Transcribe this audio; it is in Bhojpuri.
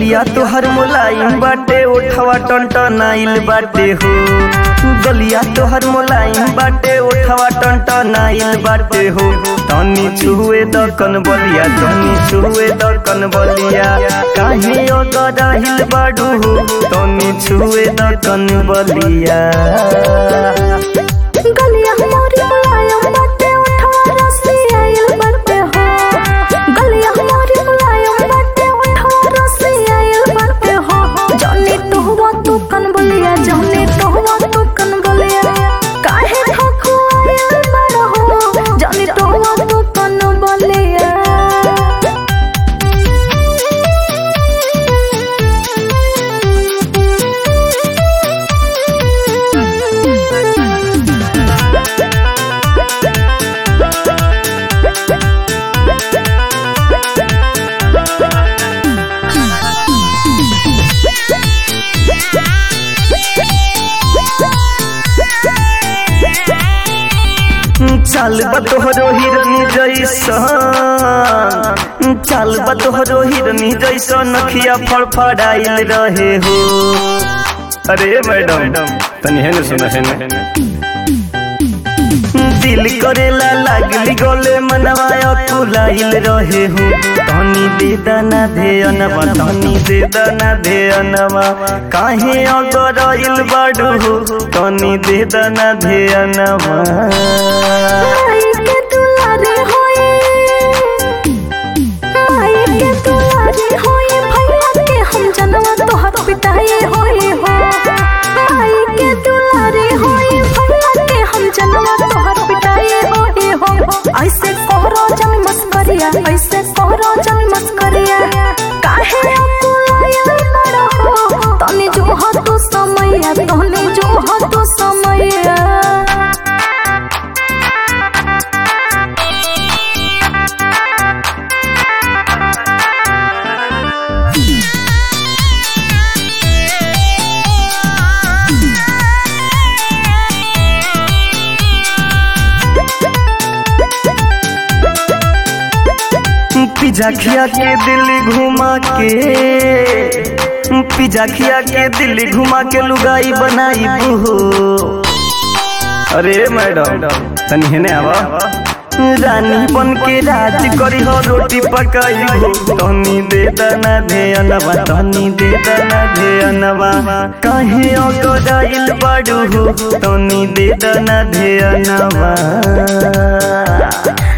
गलिया तोहर मुलायम बाटे उठवा टंटनाइल बाटे हो गलिया तोहर मुलायम बाटे उठवा टंटनाइल बाटे हो तनी छुए दकन बलिया तनी छुए दकन बलिया काहे अगराहिल बाडू हो तनी छुए दकन बलिया गलिया हमारी मुलायम बाटे उठवा रस्सी आइल बाटे हो गलिया हमारी मुलायम बाटे उठवा रस्सी आइल बाटे हो जाने तो हुआ तू कन बलिया जाने तो हुआ तू कन बलिया काहे ठोको आइल बड़ा हो जाने तो हुआ तू कन बलिया चाल बतोहरो हिरनी जैसन चाल बतोहरो हिरनी जैसन नखिया फड़फड़ाइल रहे हो अरे मैडम तनी है सुना है दिल करेला लागली गले मनवा फुलाइल रहे हो तनी दे दाना दे अनवा तनी दे दाना दे अनवा काहे अगरइल बाडू हो तनी दे दाना दे अनवा माई के दुलारे होए माई के दुलारे होए भैया के हम जनवा तोहर पिटाए होए हो माई के दुलारे होए भैया के हम जनवा तोहर पिटाए होए हो ऐसे कोहरो जन मस्करिया ऐसे कोहरो जन मस्करिया काहे अकुलाया बड़ा हो तनी जो हो तू समैया तनी जो हो तू समैया पिज्जा खिया के दिल्ली घुमा के पिज्जा खिया के दिल्ली घुमा के लुगाई बनाई हो अरे मैडम तनी हेने आवा रानी बन के राज करी हो रोटी पकाई हो तनी दे दना दे अनवा तनी दे दना दे अनवा काहे अगराइल बाडू हो तनी दे दना दे अनवा